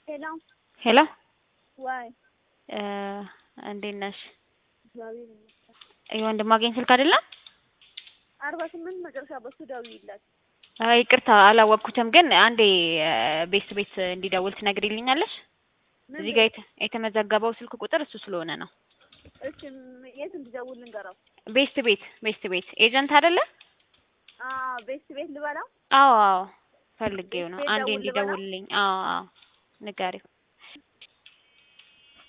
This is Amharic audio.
ሄሎ ሄሎ ዋይ እንዴት ነሽ? እግዚአብሔር ይመስገን። የወንድማገኝ ስልክ አይደለም? አርባ ስምንት መጨረሻ በሱ ደውዪለት። አይ ይቅርታ አላወቅኩትም፣ ግን አንዴ ቤት ቤት እንዲደውል ትነግሪልኛለሽ? ምን እዚህ ጋር የተ- የተመዘገበው ስልክ ቁጥር እሱ ስለሆነ ነው። እሺ ም- የት እንዲደውል ልንገረው? ቤስት ቤት ቤስት ቤት ኤጀንት አይደለ? አዎ ቤት ቤት ልበላው። አዎ አዎ ፈልጌው ነው። ቤት አንዴ ደውል ልበለው? እንዲደውልልኝ። አዎ አዎ ንገሪው።